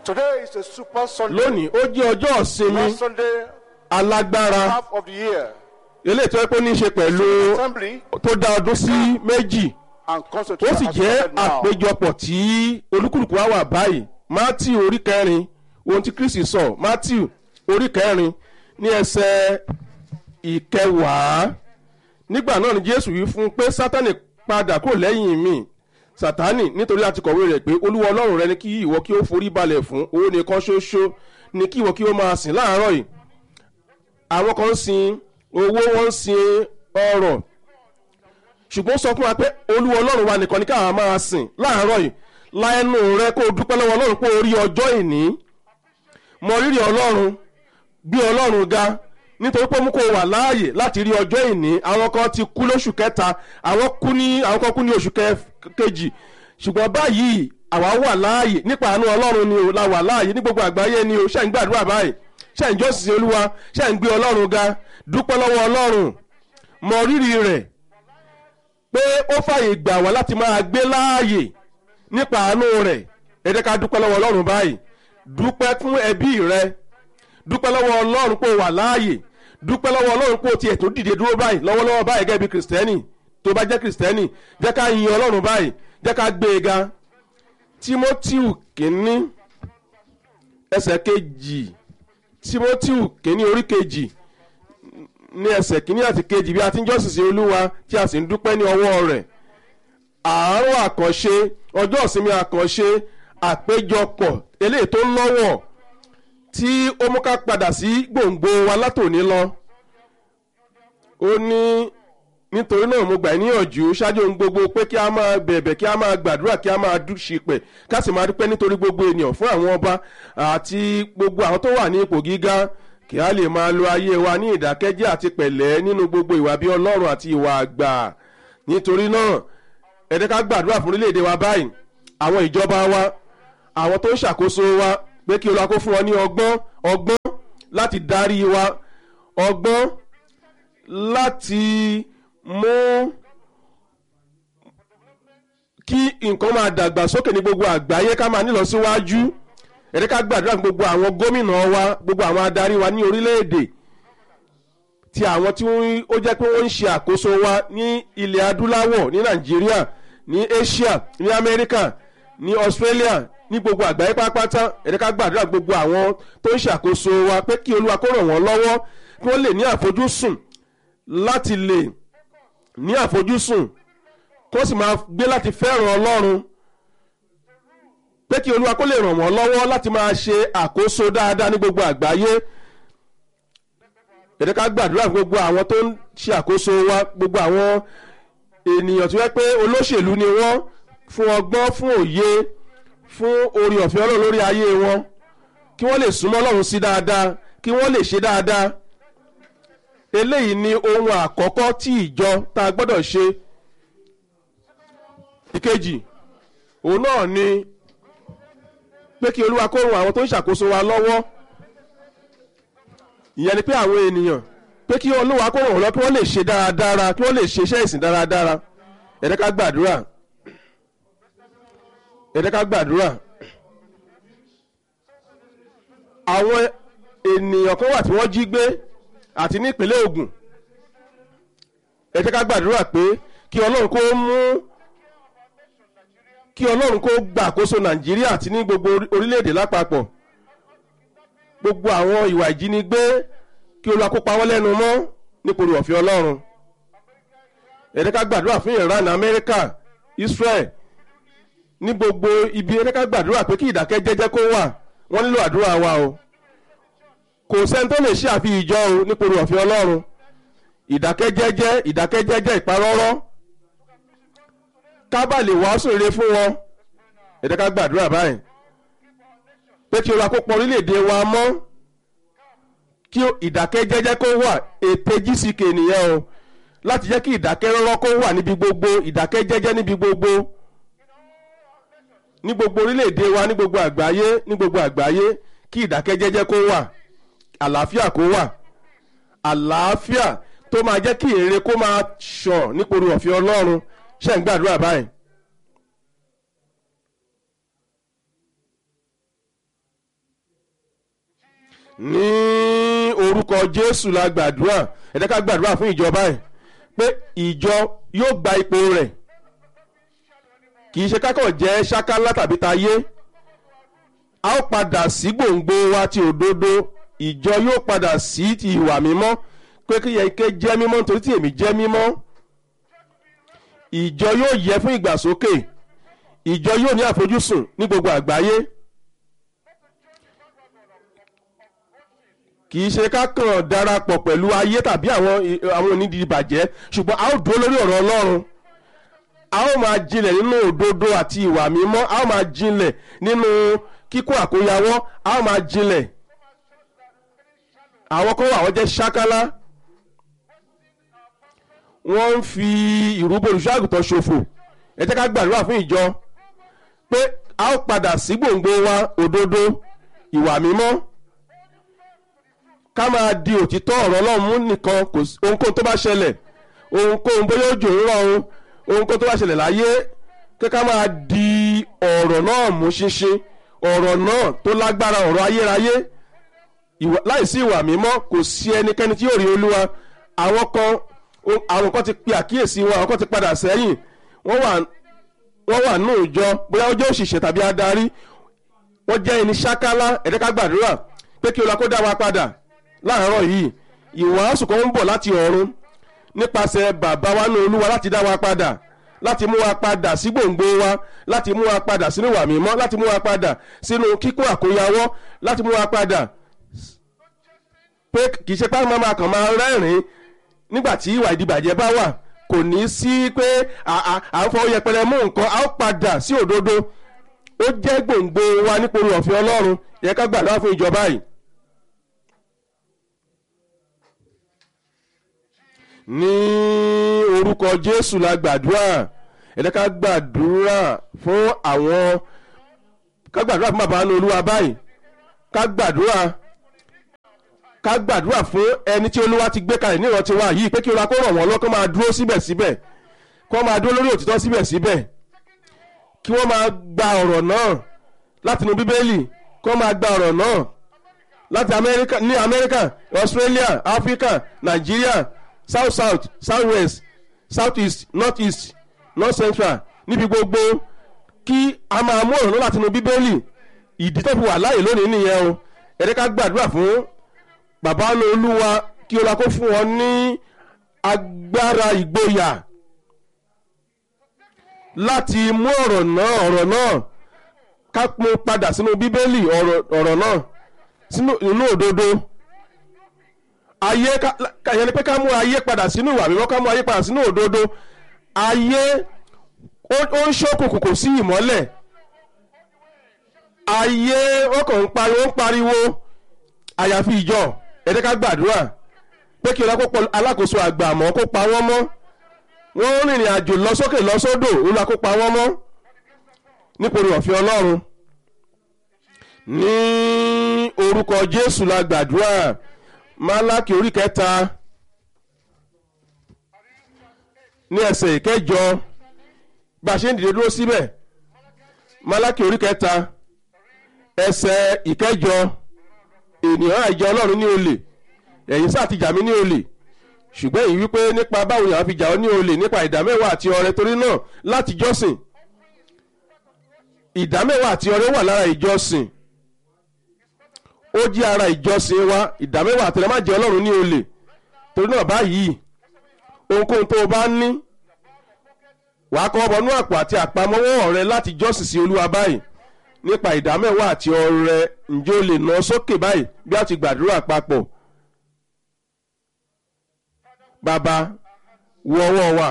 Today is a super Sunday. lónìí ó jẹ́ ọjọ́ ìsinmi Last Sunday, alágbára half of the year. eléyìí tó yẹ pé ó ní í ṣe pẹ̀lú Assembly tó dá ọdún sí méjì and ó constitution sì has jẹ́ started now. àpéjọpọ̀ tí olúkúlùkù wa wà báyìí matthew orí kẹrin ohun tí kristi sọ matthew orí kẹrin ní ẹsẹ̀ ìkẹwàá nígbà náà ni jésù wí fún un pé sátánì padà kúrò lẹ́yìn mi sátánì nítorí àti kọ̀wé rẹ̀ pé olúwa ọlọ́run rẹ ni kí ìwọ kí ó forí balẹ̀ fún owó nìkan ṣoṣo ni kí ìwọ kí ó máa sìn láàárọ̀ yìí àwọn kan ń sin owó wọn ń sin ọrọ̀ ṣùgbọ́n ó sọ fún wa pé olúwa ọlọ́run wa nìkan ní káwa máa sìn láàárọ̀ yìí láẹnu rẹ kó o dúpẹ́ lọ́wọ́ ọlọ́run pé o rí ọjọ́ ìní mọ rírì ọlọ́run bí ọlọ́run ga nítorí pé ó mú kó o wà láàyè láti rí ọjọ́ ìní àwọn kan ti kú lóṣù kẹta àwọn kú ní àwọn kan kú ní oṣù kẹ- kejì ṣùgbọ́n báyìí àwa wà láàyè nípa àánú ọlọ́run ni o la wà láàyè ní gbogbo àgbáyé ni o ṣe ń gbàdúrà báyìí ṣe ń jọ́sìn olúwa ṣe ń gbé ọlọ́run ga dúpẹ́ lọ́wọ́ ọlọ́run mọ rírì rẹ̀ pé ó fàyè gbà wá láti máa gbé láàyè nípa àánú rẹ̀ ẹ jẹ́ ká dúpẹ́ lọ́wọ́ ọlọ́run báyìí dúpẹ́ fún ẹbí rẹ dúpẹ́ lọ́wọ́ ọlọ́run pé o wà láàyè dúpẹ́ lọ́wọ́ ọlọ́run pé o tiẹ̀ tó dìde dúró báyìí lọ́wọ́lọ́wọ́ báyìí gẹ́gẹ́ bí kìrìsìtẹ́nì tó bá jẹ́ kìrìsìtẹ́nì jẹ́ ká yin ọlọ́run báyìí jẹ́ ká gbé e ga tímótíù kínní ẹsẹ̀ kejì tímótíù kínní orí kejì ní ẹsẹ̀ kínní àti kejì bí a ti ń jọ́sìn sí olúwa tí a sì ń dúpẹ́ ní ọwọ́ rẹ̀ àárọ̀ àkànṣe ọjọ́ ìsinmi àkànṣe àpéjọpọ̀ eléyìí tó lọ́wọ́ tí ó mú ká padà sí gbòǹgbò wa látòní lọ ó ní nítorí náà mo gbà ẹ́ níyànjú ṣáájú ohun gbogbo pé kí a máa bẹ̀bẹ̀ kí a máa gbàdúrà kí a máa dúṣìpẹ̀ ká sì máa dúpẹ́ nítorí gbogbo ènìyàn fún àwọn ọba àti gbogbo àwọn tó wà ní ipò gíga kí a lè máa lo ayé wa ní ìdákẹ́jẹ́ àti pẹ̀lẹ́ nínú gbogbo ìwà bí ọlọ́run àti ìwà àgbà nítorí náà ẹ jẹ́ ká gbàdúrà fún orílẹ̀-èdè wa báyìí àwọn ìjọba wa àwọn tó ń ṣàkóso wa pé kí olúwa kó fún wọn ní ọgbọ́n ọgbọ́n láti darí wa ọgbọ́n láti mú kí nǹkan máa dàgbà sókè ní gbogbo àgbáyé ká máa nílọ síwájú ẹ jẹ́ ká gbàdúrà fún gbogbo àwọn gómìnà wa gbogbo àwọn adarí wa ní orílẹ̀-èdè ti àwọn tí wọ́n- ó jẹ́ pé wọ́n ń ṣe àkóso wa ní ilẹ̀ adúláwọ̀ ní nàìjíríà ní asia ní amẹ́ríkà ní australia ní gbogbo àgbáyé pátápátá ẹ jẹ́ ká gbàdúrà gbogbo àwọn tó ń ṣàkóso wa pé kí olúwa kó ràn wọ́n lọ́wọ́ kí wọ́n lè ní àfojúsùn láti lè ní àfojúsùn kó sì máa gbé láti fẹ́ràn ọlọ́run pé kí olúwa kó lè ràn wọ́n lọ́wọ́ láti máa ṣe àkóso dáadáa ní gbogbo àgbáyé ẹ jẹ́ ká gbàdúrà fún gbogbo àwọn tó ń ṣe àkóso wa gbogbo àwọn ènìyàn tó yẹ pé olóṣèlú ni wọ́n fún ọgbọ́n fún òye fún orí ọ̀fẹ́ ọlọ́run lórí ayé wọn kí wọ́n lè súnmọ́ ọlọ́run sí dáadáa kí wọ́n lè ṣe dáadáa eléyìí ni ohun àkọ́kọ́ tí ìjọ tá a gbọ́dọ̀ ṣe ìkejì òun náà ni pé kí olúwa kó ran àwọn tó ń ṣàkóso wa lọ́wọ́ ìyẹn ni pé àwọn ènìyàn pé kí olúwa kó ràn wọ́n lọ kí wọ́n lè ṣe dáradára kí wọ́n lè ṣe iṣẹ́ ìsìn dáradára ẹ jẹ́ ká gbàdúrà ẹ jẹ́ ká gbàdúrà àwọn ènìyàn kan wà tí wọ́n jí gbé àti ní ìpínlẹ̀ Ògùn ẹ jẹ́ ká gbàdúrà pé kí ọlọ́run kó mú kí ọlọ́run kó gbàkóso Nàìjíríà àti ní gbogbo orílẹ̀-èdè lápapọ̀ gbogbo àwọn ìwà ìjínigbé kí olúwa kó pa wọ́n lẹ́nu mọ́ nípòrí ọ̀fẹ́ ọlọ́run ẹ jẹ́ ká gbàdúrà fún Iran Amẹ́ríkà Israel ní gbogbo ibi ẹ jẹ́ ká gbàdúrà pé kí ìdákẹ́jẹ́jẹ́ kó wà wọ́n nílò àdúrà wa o kò sẹ́ni tó lè ṣe àfi ìjọ o nípòrí ọ̀fẹ́ ọlọ́run ìdákẹ́jẹ́jẹ́ ìdákẹ́jẹ́jẹ́ ìparọ́rọ́ kábà lè wàásù rere fún wọn ẹ jẹ́ ká gbàdúrà báyìí pé kí olúwa kó pọ̀ orílẹ̀-èdè wa mọ́ kí ìdákẹ́jẹ́jẹ́ kó wà ète gck nìyẹn o láti jẹ́ kí ìdákẹ́rọ́rọ́ kó wà níbi gbogbo ìdákẹ́jẹ́jẹ́ níbi gbogbo ní gbogbo orílẹ̀-èdè wa ní gbogbo àgbáyé ní gbogbo àgbáyé kí ìdákẹ́jẹ́jẹ́ kó wà àlàáfíà kó wà àlàáfíà tó máa jẹ́ kí èrè kó máa ṣàn nípòrò ọ̀fẹ́ ọlọ́run ṣe ń gbàdúrà báyìí ní orúkọ jésù la gbàdúrà ẹ jẹ́ ká gbàdúrà fún ìjọba ẹ̀ pé ìjọ yóò gba ipò rẹ̀ kì í ṣe kákọ̀ jẹ́ ṣákálá tàbí tayé a ó padà sí gbòǹgbò wa ti òdodo ìjọ yóò padà sí ti ìwà mímọ́ pé kí yẹ ké jẹ́ mímọ́ nítorí tí èmi jẹ́ mímọ́ ìjọ yóò yẹ fún ìgbàsókè ìjọ yóò ní àfojúsùn ní gbogbo àgbáyé kì í ṣe ká kàn darapọ̀ pẹ̀lú ayé tàbí àwọn àwọn onídìí bàjẹ́ ṣùgbọ́n a ó dúró lórí ọ̀rọ̀ ọlọ́run a ó máa jinlẹ̀ nínú òdodo àti ìwà mímọ́ a ó máa jinlẹ̀ nínú kíkó àkóyawọ́ a ó máa jinlẹ̀ àwọn kan wà wọ́n jẹ́ ṣákálá wọ́n ń fi ìrúbọ olùṣọ́àgùtàn ṣòfò ẹ jẹ́ ká gbàdúrà fún ìjọ pé a ó padà sí gbòǹgbò wa òdodo ìwà mímọ́ ká máa di òtítọ́ ọ̀rọ̀ ọlọ́run mú nìkan kò sí ohunkóhun tó bá ṣẹlẹ̀ ohunkóhun bóyá òjò ń rọ̀ ohun ohunkóhun tó bá ṣẹlẹ̀ láyé kí ká máa di ọ̀rọ̀ náà mú ṣinṣin ọ̀rọ̀ náà tó lágbára ọ̀rọ̀ ayérayé láìsí ìwà mímọ́ kò sí ẹnikẹ́ni tí yóò rí olúwa àwọn kan àwọn kan ti pe àkíyèsí wọn àwọn kan ti padà sẹ́yìn wọ́n wà wọ́n wà nù ìjọ bóyá ó jẹ́ òṣìṣẹ́ tàbí adarí wọ́n jẹ́ ẹni ṣákálá ẹ̀dẹ́ká gbàdúrà pé kí olúwa kó dá wa padà láàárọ̀ yìí ìwàásù kan ń bọ̀ láti ọ̀run nípasẹ̀ bàbá wa ní olúwa láti dá wa padà láti mú wa padà sí gbòǹgbò wa láti mú wa padà sínú ìwà mímọ́ láti mú wa padà sínú kíkó àkóyawọ́ láti mú wa padà pé kì í ṣe pé àwọn máa kàn máa rẹ́rìn-ín nígbà tí ìwà ìdìbàjẹ́ bá wà kò ní sí pé à ń fọwọ́ yẹpẹrẹ mú nǹkan a ó padà sí òdodo ó jẹ́ gbòǹgbò wa nípòrò ọ̀fẹ́ ọlọ́run yẹ ká gbàdúrà fún ìjọba yìí. ní orúkọ jésù la gbàdúrà ẹ jẹ́ ká gbàdúrà fún àwọn ká gbàdúrà fún bàbá ní olúwa báyìí ká gbàdúrà ká gbàdúrà fún ẹni tí olúwa ti gbé kalẹ̀ ní ìrántí wa yìí pé kí olúwa kó ràn wọ́n lọ́kàn máa dúró síbẹ̀síbẹ̀ kó máa dúró lórí òtítọ́ síbẹ̀síbẹ̀ kí wọ́n máa gba ọ̀rọ̀ náà látinú bíbélì kó máa gba ọ̀rọ̀ náà láti amẹ́ríkà ní amẹ́ríkà australia africa nigeria south south south west south east north east north central níbi gbogbo kí a máa mú ọ̀rọ̀ náà látinú bíbélì ìdí tó fi wà láàyè lónìí nìyẹn o ẹ̀rẹ́ ká gbàdúrà fún bàbá olúwa kí ọlá kó fún wọn ní agbára ìgboyà láti mú ọ̀rọ̀ náà ọ̀rọ̀ náà ká mú padà sínú bíbélì ọ̀rọ̀ náà sínú inú òdodo ayé kàyẹn ni pé ká mú ayé padà sínú ìwà mímọ́ ká mú ayé padà sínú òdodo ayé ó ń ṣókùnkùn kò sí ìmọ́lẹ̀ ayé ó kàn ń pariwo ń pariwo àyàfi ìjọ ẹ̀dẹ́ ká gbàdúrà pé kí ọlá kó pọ̀ alákòóso àgbà àmọ́ kó pa wọ́n mọ́ wọ́n ń rìnrìn àjò lọ sókè lọ sódò olúwa kó pa wọ́n mọ́ nípòrí ọ̀fẹ́ ọlọ́run ní orúkọ jésù la gbàdúrà málákì orí kẹta ní ẹsẹ̀ ìkẹjọ bá a ṣe ń dìde dúró síbẹ̀ málákì orí kẹta ẹsẹ̀ ìkẹjọ ènìyàn àìjẹ ọlọ́run ní olè ẹ̀yin sáà ti jà mí ní olè ṣùgbọ́n èyí wípé nípa báwo yàrá fi jà ọ́ ní olè nípa ìdámẹ́wàá àti ọrẹ torí náà láti jọ́sìn ìdámẹ́wàá àti ọrẹ wà lára ìjọsìn ó jẹ́ ara ìjọsìn wa ìdámẹ́wàá àti ọrẹ má jẹ́ ọlọ́run ní olè torí náà báyìí ohunkóhun tó o bá ní wàá kọ́ ọbọnú àpò àti àpamọ́wọ́ rẹ láti jọ́sìn sí olúwa báyìí nípa ìdámẹ́wàá àti ọrẹ ǹjẹ́ o lè ná sókè báyìí bí a ti gbàdúrà papọ̀ bàbá wo ọwọ́ wa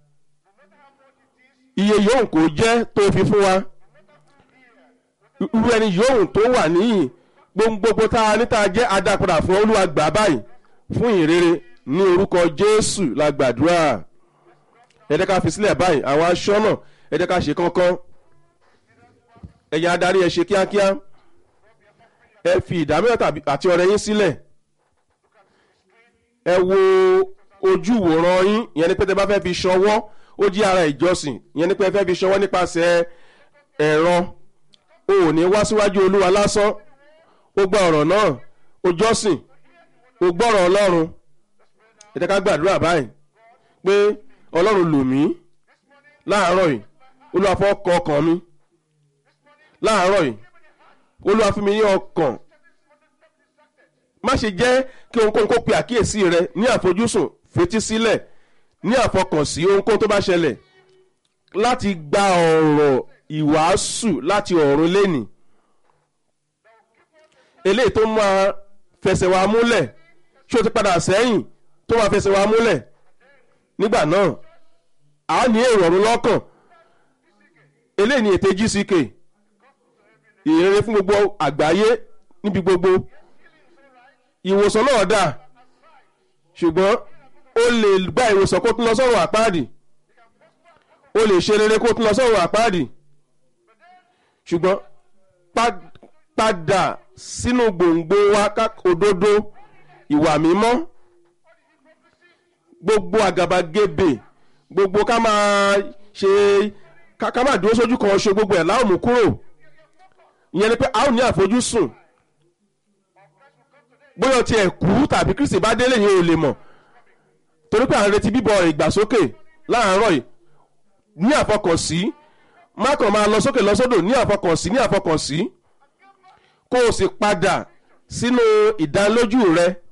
iye yòówù kò jẹ́ tó fi fún wa irú ẹni yòówù tó wà níyìn gbogbo tá a níta jẹ́ adápadà fún olúwa gbà báyìí fún ìrere ní orúkọ jésù la gbàdúrà ẹ jẹ́ ká fi sílẹ̀ báyìí àwọn aṣọ́nà ẹ jẹ́ ká ṣe kánkán ẹ̀yin adarí ẹ ṣe kíákíá ẹ fi ìdámẹ́ta àti ọrẹ yín sílẹ̀ ẹ wo ojú wòran yín ìyẹn ni pé tẹ bá fẹ́ fi ṣọwọ́ ó jí ara ìjọsìn ìyẹn ni pé ẹ fẹ́ fi ṣọwọ́ nípasẹ̀ ẹ̀rọ o ò ní wá síwájú olúwa lásán ó gba ọ̀rọ̀ náà o jọ́sìn o gbọ́rọ̀ ọlọ́run ẹ jẹ́ ká gbàdúrà báyìí pé ọlọ́run lò mí láàárọ̀ yìí olúwa fọ́ kọ ọkàn mi láàárọ̀ yìí olúwa fún mi ní ọkàn má ṣe jẹ́ kí ohunkóhun kó pe àkíyèsí rẹ ní àfojúsùn fetí sílẹ̀ ní àfọkànsí ohunkóhun tó bá ṣẹlẹ̀ láti gba ọ̀rọ̀ ìwàásù láti ọ̀run lẹ́nì eléyìí tó máa fẹsẹ̀ wa múlẹ̀ ṣé o ti padà sẹ́yìn tó máa fẹsẹ̀ wa múlẹ̀ nígbà náà a ní èrò ọ̀run lọ́kàn eléyìí ni ète gck ìrere fún gbogbo àgbáyé níbi gbogbo ìwòsàn náà dà ṣùgbọ́n o lè gba ìwòsàn kó tún lọ sọ́run àpáàdì o lè ṣe rere kó tún lọ sọ́run àpáàdì ṣùgbọ́n padà sínú gbòǹgbò wa òdodo ìwà mímọ́ gbogbo àgàbàgebè gbogbo ká máa ṣe ká máa dúró sójú kan ṣe gbogbo ẹ̀ láwọn mú kúrò ìyẹn ni pé a ó ní àfojúsùn bóyá ti ẹ̀ kú tàbí kristi bá délé yẹn ò lè mọ̀ torí pé à ń retí bíbọ ìgbàsókè láàárọ̀ yìí ní àfọkànsí má kàn máa lọ sókè lọ sódò ní àfọkànsí ní àfọkànsí kó o sì padà sínú ìdánilójú rẹ